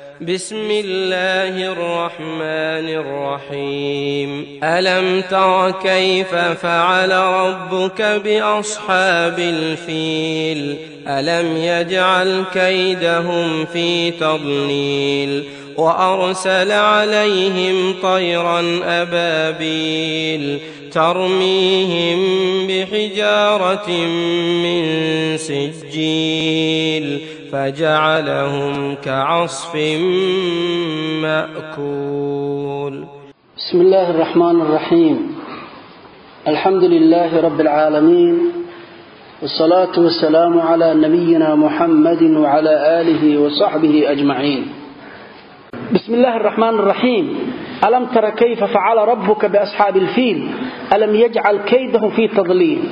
بسم الله الرحمن الرحيم ألم تر كيف فعل ربك بأصحاب الفيل ألم يجعل كيدهم في تضليل وأرسل عليهم طيرا أبابيل ترميهم بحجارة من سجيل فجعلهم كعصف مأكول بسم الله الرحمن الرحيم الحمد لله رب العالمين والصلاة والسلام على نبينا محمد وعلى آله وصحبه أجمعين بسم الله الرحمن الرحيم ألم تر كيف فعل ربك بأصحاب الفيل ألم يجعل كيدهم في تضليل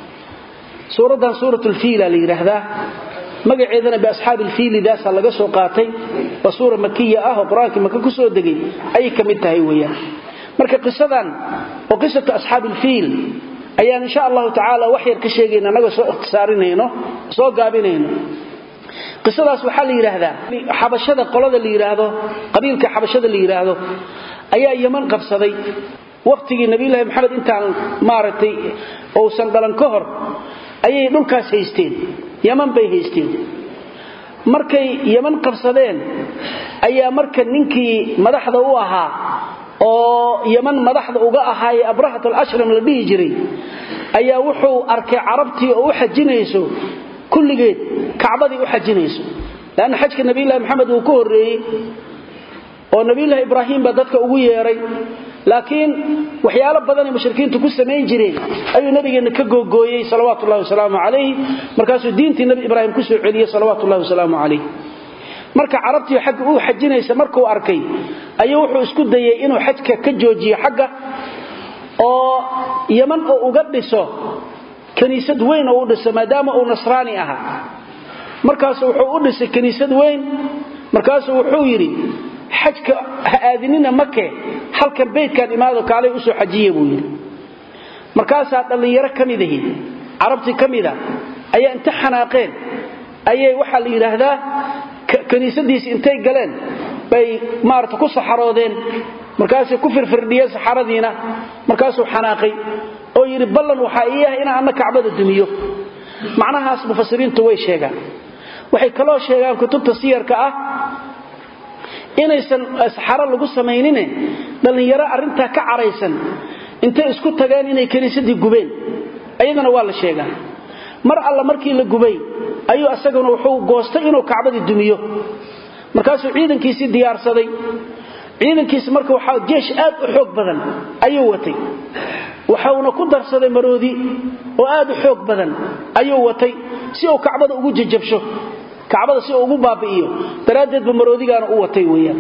سورة سورة الفيل اللي يرهده magaceedana biasxaabi ilfiilidaasa laga soo qaatay waa suura makiya ah oo qur-aankii maka ku soo degay ayay ka mid tahay weyaan marka qisadan oo qisatu asxaabi ilfiil ayaan insha allahu tacaala wax yar ka sheegayna annagoo soo ikhtisaarinayno soo gaabinayno qisadaas waxaa la yidhaahdaa xabashada qolada la yidhaahdo qabiilka xabashada la yidhaahdo ayaa yaman qabsaday wakhtigii nabiyulaahi maxamed intaan maaragtay uusan dhalan ka hor ayay dhulkaas haysteen yaman bay haysteen markay yaman qabsadeen ayaa marka ninkii madaxda u ahaa oo yaman madaxda uga ahaaye abrahat alashram la dhihi jiray ayaa wuxuu arkay carabtii oo u xajinayso kulligeed kacbadii u xajinayso leanna xajka nabiyulahi maxamed uu ka horreeyey oo nabiyulahi ibraahim baa dadka ugu yeedhay laakiin waxyaalo badanay mushrikiintu ku samayn jireen ayuu nabigeenna ka googooyey salawaatu ullahi wasalaamu calayh markaasuu diintii nabi ibraahim ku soo celiyey salawaatu ullahi wasalaamu calayh marka carabtii xagga uu xajinaysa markuu arkay ayuu wuxuu isku dayey inuu xajka ka joojiyo xagga oo yaman oo uga dhiso kiniisad weyn oo u dhiso maadaama uu nasraani ahaa markaasu wuxuu u dhisay kiniisad weyn markaasuu wuxuu yidhi xajka ha aadinina make halkan baydkaan imaado kaalay usoo xajiya buu yidhi markaasaa dhallinyaro ka mid ahi carabtii ka mida ayaa inta xanaaqeen ayay waxaa la yidhaahdaa kiniisadiisi intay galeen bay maarata ku saxaroodeen markaasay ku firfirdhiyeen saxaradiina markaasuu xanaaqay oo yidhi ballan waxaa ii ah inaan anna kacbada dumiyo macnahaas mufasiriintu way sheegaan waxay kaloo sheegaan kutubta siyarka ah inaysan saxaro lagu samaynine dhallinyaro arrintaa ka caraysan intay isku tageen inay kiniisadii gubeen ayadana waa la sheegaa mar alla markii la gubay ayuu asaguna wuxuu goostay inuu kacbadii dumiyo markaasuu ciidankiisii diyaarsaday ciidankiisi marka waxaa jeesh aad u xoog badan ayuu watay waxauna ku darsaday maroodi oo aad u xoog badan ayuu watay si uu kacbada ugu jajabsho kacbada si uu ugu baabi'iyo daraaddeedba maroodigaana u watay weeyaan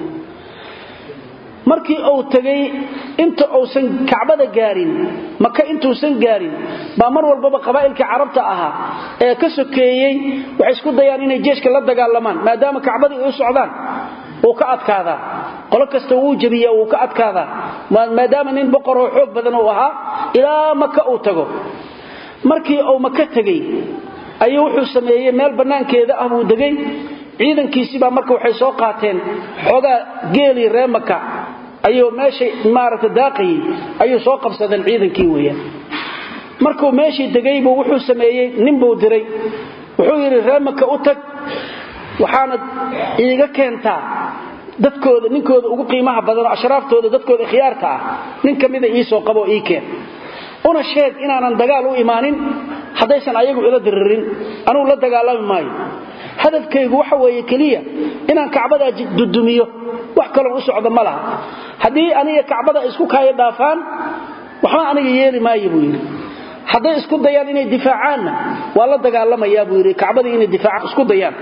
markii uu tegay inta uusan kacbada gaarin maka intuusan gaarin baa mar walbaba qabaa'ilkii carabta ahaa ee ka sokeeyey waxay isku dayaan inay jeeshka la dagaalamaan maadaama kacbadii ay u socdaan wuu ka adkaadaa qolo kasta wuu jebiyaa wuu ka adkaadaa maadaama nin boqoroo xoog badan uu ahaa ilaa maka uu tago markii uu maka tegey ayuu wuxuu sameeyey meel bannaankeeda ah buu degay ciidankiisibaa marka waxay soo qaateen xoogaa geelii ree maka ayuu meeshay maaragta daaqayey ayuu soo qabsadeen ciidankii weeyaan markuu meeshii degaybuu wuxuu sameeyey ninbuu diray wuxuu yidhi ree maka u tag waxaana iiga keentaa dadkooda ninkooda ugu qiimaha badanoo ashraaftooda dadkooda khiyaarka ah nin ka mida iisoo qaboo ii keen una sheeg inaanan dagaal u imaanin haddaysan ayagu ila diririn anugu la dagaalami maayo hadafkaygu waxa weeye keliya inaan kacbadaa dudumiyo wax kaloo u socda ma laha haddii aniga kacbada isku kaayo dhaafaan waxba aniga yeeli maayo buu yidhi hadday isku dayaan inay difaacaanna waa la dagaalamayaa buu yidhi kacbadii inay difaaca isku dayaan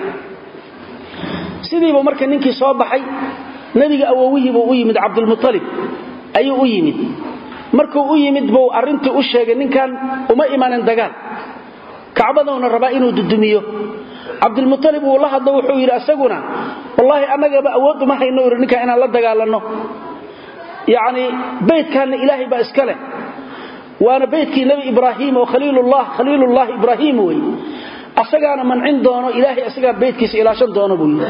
sidiibu marka ninkii soo baxay nebiga awowihiibuu u yimid cabdulmualib ayuu u yimid markuu u yimid buu arrintii u sheegay ninkan uma imanin dagaal kacbaduuna rabaa inuu dudumiyo cabdilmualib wuu la hadlo wuxuu yidhi asaguna wallaahi annagaba awood uma hayno iri ninkan inaan la dagaalanno yacni baydkaanna ilaahay baa iska leh waana baydkii nebi ibraahim oo khaliilullah khaliilullahi ibraahim wey asagaana mancin doono ilaahay asagaa baydkiisa ilaashan doono buu yidhi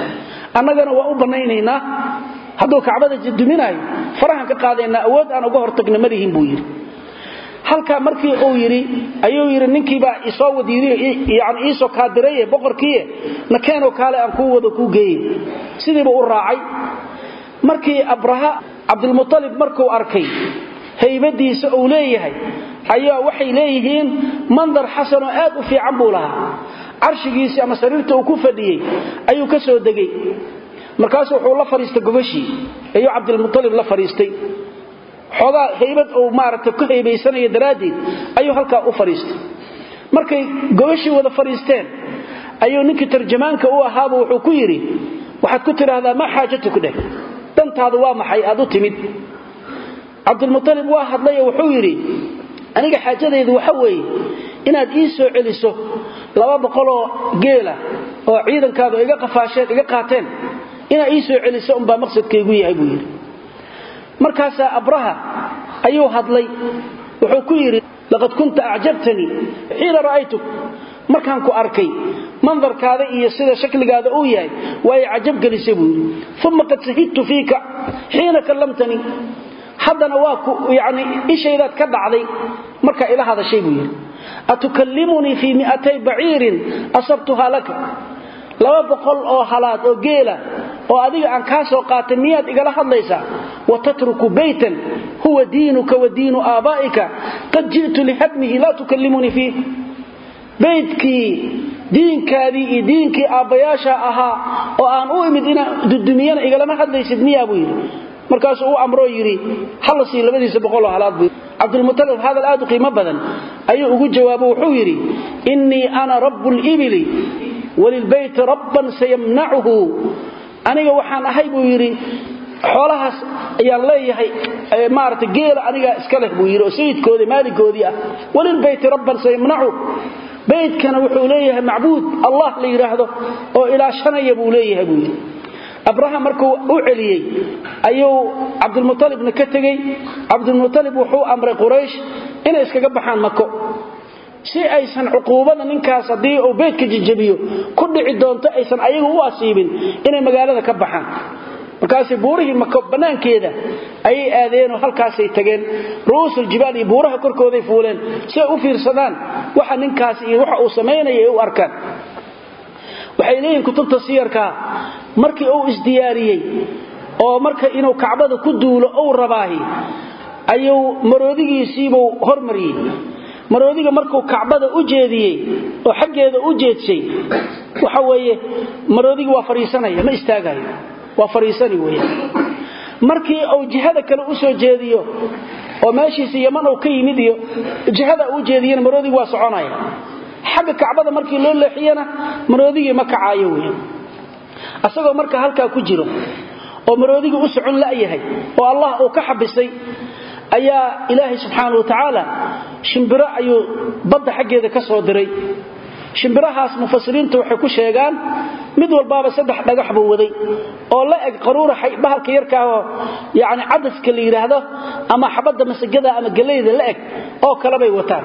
annagana waa u bannaynaynaa hadduu kacbada duminaayo farahan ka qaadaynaa awood aan uga hortagna malihin buu yidhi halkaa markii uu yidhi ayuu yidhi ninkiibaa isoo wadiidyani iisoo kaadiraye boqorkiie na keenoo kaale aan kuu wado kuu geeye sidiiba u raacay markii abraha cabdilmutalib markuu arkay haybadiisa uu leeyahay ayaa waxay leeyihiin mandar xasanoo aad u fiican buu lahaa carshigiisii ama sariirta uu ku fadhiyey ayuu ka soo degay markaasu wuxuu la fadhiistay gobashii ayuu cabdilmutalib la fadhiistay xoogaa haybad uu maaragtay ku haybaysanaya daraaddeed ayuu halkaa u fadhiistay markay gobashii wada fadhiisteen ayuu ninkii tarjamaanka u ahaaba wuxuu ku yidhi waxaad ku tidhaahdaa maa xaajatuk dheh dantaadu waa maxay aad u timid cabdilmutalib waa hadlayo wuxuu yidhi aniga xaajadaydu waxa weeye inaad ii soo celiso laba boqoloo geela oo ciidankaadu iga qafaasheen iga qaateen inaad ii soo celiso umbaa maqsadkaygu yahay buu yidhi markaasaa abraha ayuu hadlay wuxuu ku yidhi laqad kunta acjabtanii xiina ra'aytuk markaan ku arkay mandarkaada iyo sida shakligaada uu yahay waay cajab gelisay buu yidhi uma qad sahidtu fiika xiina kallamtanii haddana waa yani ishaydaad ka dhacday markaa ila hadashay buu yidhi atukallimunii fii mi'atay baciirin asabtuhaa laka laba boqol oo halaad oo geela oo adiga aan kaa soo qaatay miyaad igala hadlaysaa wa tatruku baytan huwa diinuka wa diinu aabaa'ika qad ji'tu lihadmihi laa tukallimunii fiih baydkii diinkaadii iyo diinkii aabbayaasha ahaa oo aan u imid inaan dudumiyana igalama hadlaysid miyaa buu yidhi markaasuu u amroo yidhi hala sii labadiisa boqoloo halaad buu cabdilmutalib hadal aad u qiimo badan ayuu ugu jawaabo wuxuu yidhi innii ana rabbu libili walilbeyti rabban sayamnacuhu aniga waxaan ahay buu yidhi xoolahaas ayaan leeyahay maarata geela anigaa iska leh buu yidhi oo sayidkoodii maaligoodii ah walilbeyti rabban sayamnacu beydkana wuxuu leeyahay macbuud allah la yidhaahdo oo ilaashanaya buu leeyahay buu yidhi abraha markuu u celiyey ayuu cabdilmualibna ka tegey cabdilmualib wuxuu amray quraysh inay iskaga baxaan mako si aysan cuquubada ninkaas haddii uu beydka jajabiyo ku dhici doonto aysan ayagu u asiibin inay magaalada ka baxaan markaasay buurihii mako bannaankeeda ayay aadeenoo halkaasay tageen ru'uusuljibaal iyo buuraha korkooday fuuleen si ay u fiirsadaan waxa ninkaas iyo waxa uu samaynaya ay u arkaan waxay leeyihin kutubta siyarkaa markii uu isdiyaariyey oo marka inuu kacbada ku duulo uu rabaahi ayuu maroodigiisiibuu hormariyey maroodiga markuu kacbada u jeediyey oo xaggeeda u jeedshay waxa weeye maroodigi waa fadhiisanaya ma istaagayo waa fadhiisani weeyaan markii uu jihada kale u soo jeediyo oo meeshiisa yaman uu ka yimid iyo jihada u jeediyana maroodigu waa soconaya xagga kacbada markii loo leexiyana maroodigii ma kacaayo weeyaan asagoo marka halkaa ku jiro oo maroodigii u socon la'yahay oo allah uu ka xabisay ayaa ilaahay subxaana wa tacaala shimbiro ayuu badda xaggeeda ka soo diray shimbirahaas mufasiriintu waxay ku sheegaan mid walbaaba saddex dhagax buu waday oo la eg qaruura bahalka yarkaahoo yani cadaska la yidhaahdo ama xabadda masagada ama gelayda la eg oo kalebay wataan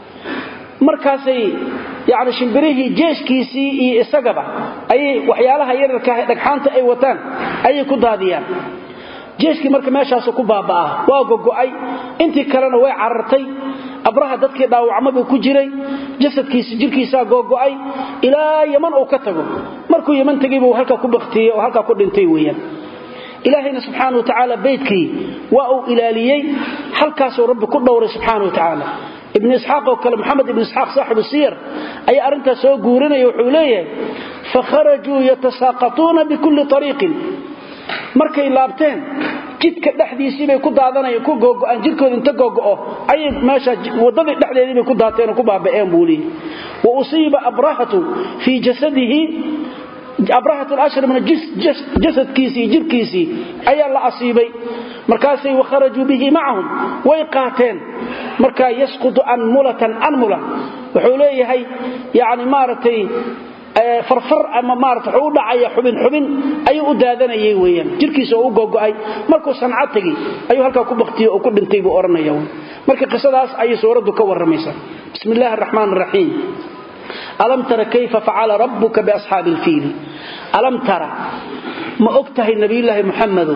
markaasay yani shimbirihii jeeshkiisii iyo isagaba ayay waxyaalaha yararkaah dhagxaanta ay wataan ayay ku daadiyaan jeeshkii marka meeshaasu ku baaba'aa waa gogo'ay intii kalena way carartay abraha dadkii dhaawacmabuu ku jiray jasadkiisi jirkiisaa googo'ay ilaa yaman uu ka tago markuu yaman tegay buu halkaa ku baktiyey oo halkaa ku dhintay weeyaan ilaahayna subxaana wa tacaala beydkii waa uu ilaaliyey halkaasuu rabbi ku dhowray subxaana wa tacaala ibn isxaaq oo kale moxamed ibn isxaaq saaxibu siyar ayaa arrintaas soo guurinaya wuxuu leeyahay fakharajuu yatasaaqatuuna bikulli ariiqin markay laabteen jidka dhexdiisiibay ku daadanayeen ku googo'aan jidkooda inta googo'o ayay meesha waddadii dhexdeediibay ku daateen oo ku baaba'een buu leeyahy wa usiiba abrahatu fii jasadihi abrahat alashramna jasadkiisii jirkiisii ayaa la asiibay markaasay wakharajuu bihi macahum way qaateen markaa yasqutu anmulatan anmula wuxuu leeyahay yani maaragtay farfar ama maarata wuxuu u dhacaya xubin xubin ayuu u daadanayay weeyaan jirkiisa oo u gogo'ay markuu sanca tegey ayuu halkaa ku baktiyey oo ku dhintay buu odhanaya marka qisadaas ayay suuraddu ka warramaysaa bismi illaahi araxmaan araxiim alam tara kayfa facala rabbuka biasxaabi alfiili alam tara ma og tahay nabiyulaahi muxamedow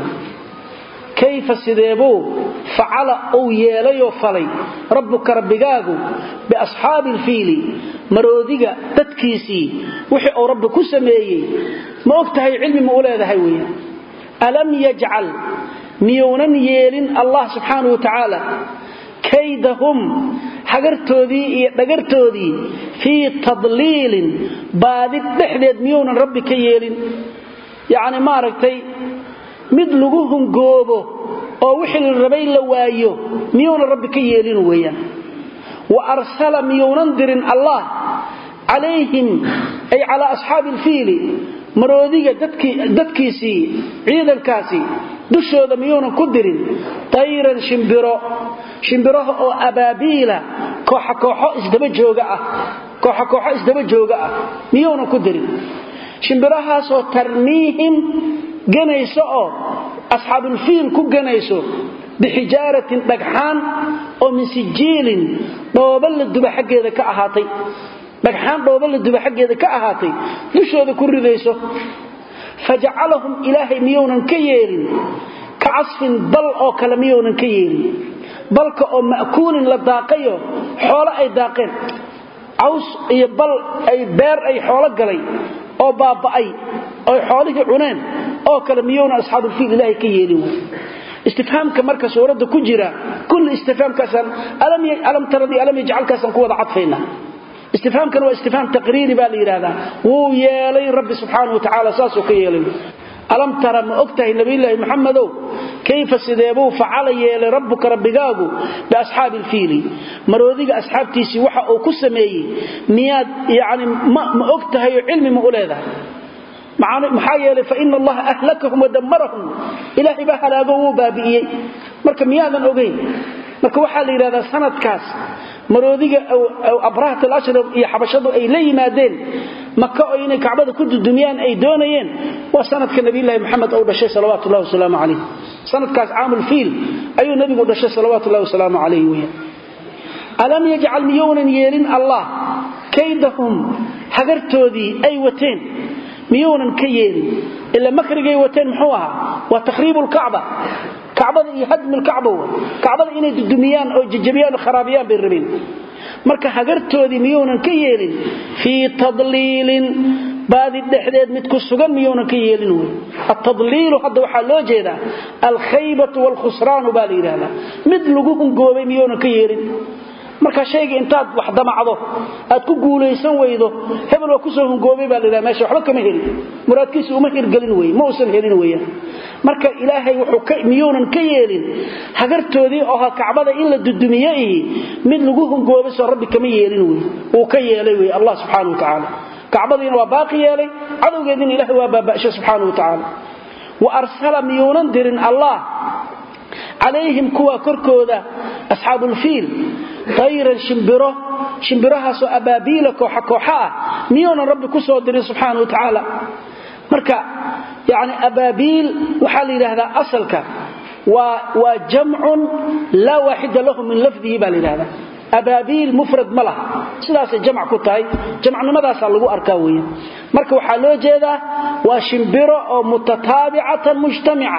kayfa sideebuu facala uu yeelayoo falay rabbuka rabbigaagu biasxaabi alfiili maroodiga dadkiisii wixii uu rabbi ku sameeyey ma og tahay cilmi ma u leedahay weeyaan alam yajcal miyuunan yeelin allah subxaanau wa tacaala kaydahum hagartoodii iyo dhagartoodii fii tadliilin baadi dhexdeed miyuunan rabbi ka yeelin yacni maaragtay mid lagu hungoobo oo wixii la rabay la waayo miyuunan rabbi ka yeelin weeyaan wa arsala miyuunan dirin allah calayhim ay calaa asxaabi alfiili maroodiga dadkiisii ciidankaasi dushooda miyuunan ku dirin tayran shimbiro shimbiraha oo abaabiila kooxa kooxo isdaba jooga ah kooxa kooxo isdaba jooga ah miyuunan ku dirin shimbirahaasoo tarmiihim ganayso oo asxaabulfiil ku ganayso bixijaaratin dhagxaan oo min sijiilin dhooba la duba xaggeeda ka ahaatay dhagxaan dhooba la duba xaggeeda ka ahaatay dushooda ku ridayso fajacalahum ilaahay miyuunan ka yeelin ka casfin bal oo kale miyuunan ka yeelin balka oo ma'kuulin la daaqayo xoolo ay daaqeen caws iyo bal ay beer ay xoolo galay oo baaba'ay oy xoolihii cuneen oo kale miyuuna asxaabulfiil ilaahay ka yeelin wey istifhaamka marka suuradda ku jira kulli istifhaamkaasaan alam taradii alam yajcalkaasaan ku wada cadfaynaa istifhaamkan waa istifhaam taqriiri baa la yidhaahdaa wuu yeelay rabbi subxaanau wa tacaala saasuu ka yeelay alam tara ma og tahay nabiyulaahi muxamedow kayfa sideebuu facala yeelay rabbuka rabbigaagu biasxaabi alfiili maroodiga asxaabtiisii waxa uu ku sameeyey miyaad yani ma og tahay oo cilmi ma u leedahay maxaa yeelay faina allaha ahlakahum wadammarahum ilaahay baa halaago wuu baabi'iyey marka miyaadan ogayn marka waxaa la yidhahdaa sanadkaas maroodiga abrahat alashrab iyo xabashadu ay la yimaadeen maka oo inay kacbada ku dudumiyaan ay doonayeen waa sanadka nabiylahi maxamed ou dhashay salawaatu llahi wasalaamu calayh sanadkaas caamulfiil ayuu nebigu dhashay salawaatu llahi wasalaamu calayh weya alam yajcal miyounan yeelin allah kaydahum hagartoodii ay wateen miyuunan ka yeelin ila makrigay wateen muxuu ahaa waa takhriibu lkacba kacbada iyo hadmi lkacba w kacbada inay dudumiyaan oo jajabiyaan oo kharaabiyaan bay rabeen marka hagartoodii miyuunan ka yeelin fii tadliilin baadi dhexdeed mid ku sugan miyuunan ka yeelin wey atadliilu hadda waxaa loo jeedaa alkhaybatu waalkhusraanu baa la yidhahdaa mid lagu hungoobay miyuunan ka yeelin marka shayga intaad wax damacdo aad ku guulaysan weydo hebel waa kusoo hungoobay baa ladhaha meesha waxba kama helin muraadkiisa uma hirgelin weye ma uusan helin weeyaan marka ilaahay wuxuu miyuunan ka yeelin hagartoodii oo ahaa kacbada in la dudumiye ihi mid lagu hungoobay soo rabbi kama yeelin wey wuu ka yeelay wey allah subxaana wa tacaala kacbadiina waa baaqi yeelay cadowgeediina ilahay waa baaba'shay subxaana wa tacaala wa arsala miyuunan dirin allah calayhim kuwa korkooda asxaabulfiil tayran shimbiro shimbirahaasoo abaabiila kooxa kooxa ah miyuunan rabbi ku soo dirin subxaana wa tacaala marka yani abaabiil waxaa la yidhaahdaa asalka waa jamcun laa waaxida lahu min lafdihi baa la yidhahdaa abaabiil mufrad ma laha sidaasay jamc ku tahay jamcnimadaasaa lagu arkaa weya marka waxaa loo jeedaa waa shimbiro oo mutataabicatan mujtamica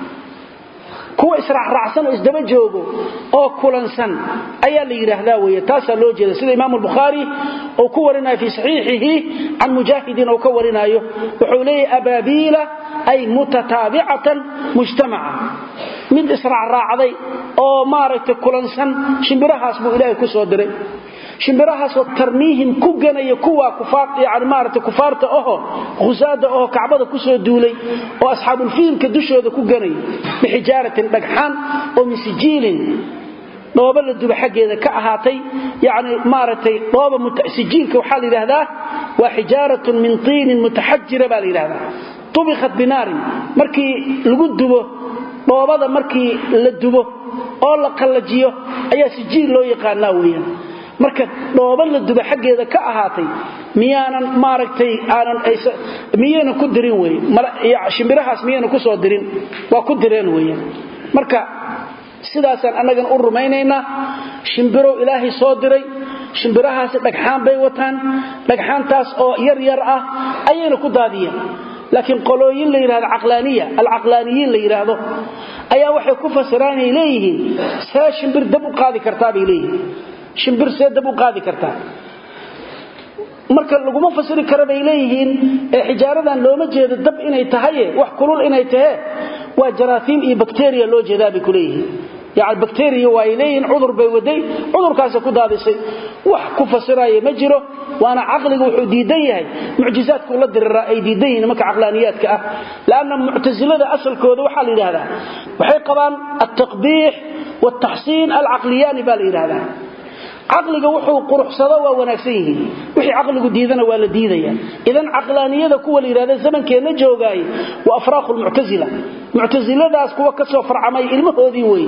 kuwa israacraacsan oo isdaba joogo oo kulansan ayaa la yidhaahdaa wey taasaa loo jeeda sida imaam bukhaari uu ku warinayo fii saxiixihi can mujaahidin uu ka warinaayo wuxuu leeyahy abaabiila ay mutataabicatan mujtamaca mid israacraacday oo maaragtay kulansan shimbirahaas buu ilaahay ku soo diray shimbirahaasoo tarmiihim ku ganaya kuwa yani maarata kufaarta aho khusaada aho kacbada kusoo duulay oo asxaabulfiilka dushooda ku ganaya bixijaaratin dhagxaan oo min sijiilin dhooba la duba xaggeeda ka ahaatay yani maaragtay dhooba sijiilka waxaa la yidhahdaa waa xijaaratun min tiinin mutaxajira baa la yidhahdaa tubikat binaarin markii lagu dubo dhoobada markii la dubo oo la qallajiyo ayaa sijiil loo yaqaanaa weeyaan marka dhooban la duba xaggeeda ka ahaatay miyaanan maaragtay aanan miyaynan ku dirin wey shimbirahaas miyaynan ku soo dirin waa ku direen weeyaan marka sidaasaan annagan u rumaynaynaa shimbirow ilaahay soo diray shimbirahaasi dhagxaan bay wataan dhagxaantaas oo yar yar ah ayayna ku daadiyeen laakiin qolooyin la yidhahdo caqlaaniya alcaqlaaniyiin la yidhaahdo ayaa waxay ku fasiraan ay leeyihiin see shimbir dab u qaadi kartaa bay leeyihiin shimbir see dab u qaadi kartaa marka laguma fasiri kara bay leeyihiin ee xijaaradan looma jeedo dab inay tahaye wax kulul inay tahe waa jaraafiim iyo bakteriya loo jeedaa bay ku leeyihiin yani bakteriya waa ay leeyihiin cudur bay waday cudurkaasa ku daadisay wax ku fasiraya ma jiro waana caqliga wuxuu diidan yahay mucjizaadku la diriraa ay diidan yihiin nimanka caqlaaniyaadka ah lanna muctasilada asalkooda waxaa la yidhahdaa waxay qabaan altaqbiix waaltaxsiin alcaqliyaani baa la yidhahdaa caqliga wuxuu quruxsado waa wanaagsan yihiin wixii caqligu diidana waa la diidaya idan caqlaaniyada kuwa la yidhahda zamankeenna joogaay waa afraaqu lmuctasila muctasiladaas kuwa ka soo farcamay ilmahoodii wey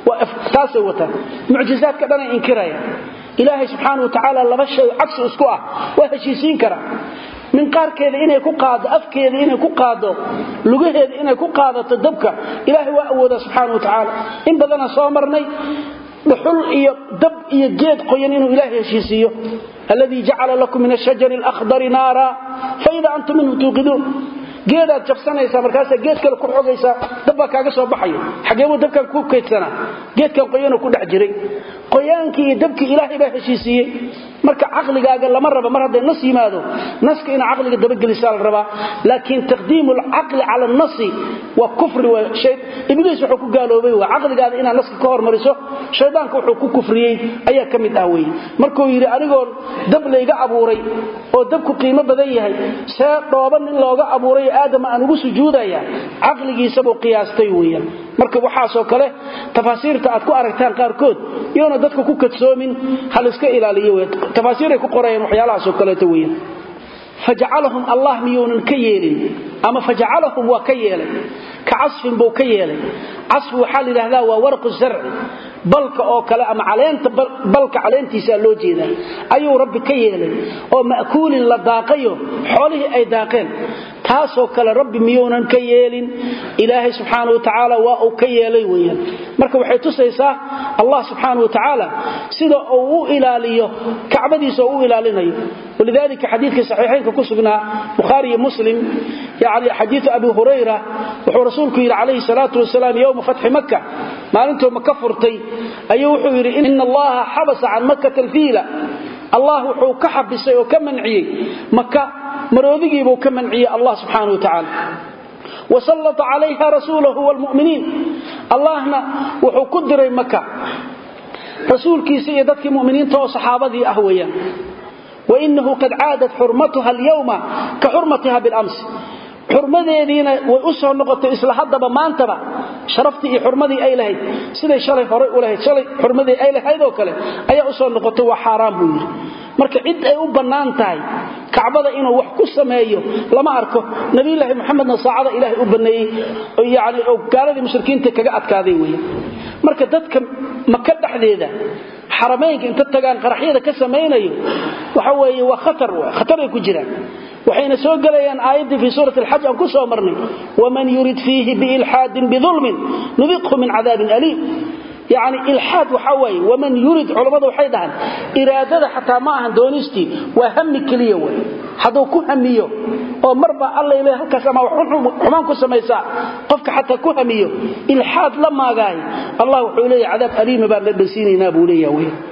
taasay wataan mucjizaadka dhanay inkiraya ilaahay subxaana wa tacaala laba shay cagsi isku ah waa heshiisiin karaa min qaarkeeda inay ku qaado afkeeda inay ku qaado lugaheeda inay ku qaadato dabka ilaahay waa awoodaa subxaana wa tacaala in badana soo marnay dhuxul iyo dab iyo geed qoyan inuu ilaahay heshiisiiyo alladii jacala lakum min ashajari alakhdari naara faida antum minhu tuuqiduun geedaad jabsanaysaa markaasaa geed kale ku xogaysaa dabbaa kaaga soo baxayo xageebuu dabkan ku kaydsanaa geedkan qoyanoo ku dhex jiray qoyaankii iyo dabkii ilaahay baa heshiisiiyey marka caqligaaga lama raba mar hadday nas yimaado naska ina caqliga dabagelisaa la rabaa laakiin taqdiimu alcaqli cala annasi waa kufri ibliis wuxuu ku gaaloobay waa caqligaada inaad naska ka hormariso shaydaanka wuxuu ku kufriyey ayaa ka mid ah wey markuu yidhi anigoon dab layga abuuray oo dabku qiimo badan yahay see dhooban in looga abuuray aadama aan ugu sujuudaya caqligiisabuu qiyaastay weeyaan marka waxaasoo kale tafaasiirta aad ku aragtaan qaarkood iyoona dadka ku kadsoomin haliska ilaaliyo tafaasiiray ku qorayeen waxyaalahaasoo kaleeto weeyaan fajacalahum allah miyuunan ka yeelin ama fajacalahum waa ka yeelay ka casfin buu ka yeelay casfi waxaa la yidhahdaa waa warqu zarci balka oo kale ama caleenta balka caleentiisaa loo jeedaa ayuu rabbi ka yeelay oo ma'kuulin la daaqayo xoolihii ay daaqeen taasoo kale rabbi miyuunan ka yeelin ilaahay subxaana wa tacaala waa uu ka yeelay weeyaan marka waxay tusaysaa allah subxaana wa tacaala sida uu u ilaaliyo kacbadiisa oo u ilaalinayo walidalika xadiidkii saxiixaynka ku sugnaa bukhaari iyo muslim yani xadiiu abi hurayra wuxuu rasuulku yidhi calayhi salaatu wasalaam yowma fatxi maka maalintuu maka furtay ayuu wuxuu yidhi ina allaha xabasa can makata alfiila allah wuxuu ka xabisay oo ka manciyey maka maroodigiibuu ka manciyey allah subxaana wa tacaala wasallata calayha rasuulahu wlmuminiin allahna wuxuu ku diray maka rasuulkiisa iyo dadkii muminiinta oo saxaabadii ah weeyaan wainahu qad caadat xurmatuha alyawma ka xurmatiha bilamsi xurmadeediina way u soo noqotay isla haddaba maantaba sharaftii iyo xurmadii ay lahayd siday shalay horay u lahayd shalay xurmadii ay lahayd oo kale ayaa u soo noqotay waa xaaraan buu yidhi marka cid ay u bannaan tahay kacbada inuu wax ku sameeyo lama arko nabiyulaahi maxamedna saacada ilaahay u banneeyey yani oo gaaladii mushrikiinta kaga adkaaday weeye marka dadka maka dhexdeeda xaramaynka inta tagaan qaraxyada ka samaynayo waxa weeye waa khatar khataray ku jiraan waxayna soo gelayaan aayaddii fii suurati alxaj aan ku soo marnay waman yurid fiihi biilxaadin bidulmin nudiqhu min cadaabin aliim yani ilxaad waxaa waaye waman yurid culammadu waxay dhahaan iraadada xataa ma ahan doonistii waa hami keliya wey hadduu ku hamiyo oo marba alla le halkaas ama xumaan ku samaysaa qofka xataa ku hamiyo ilxaad la maagaay allah wuxuu leeya cadaab aliima baan la dhansiinaynaa buu leeya wey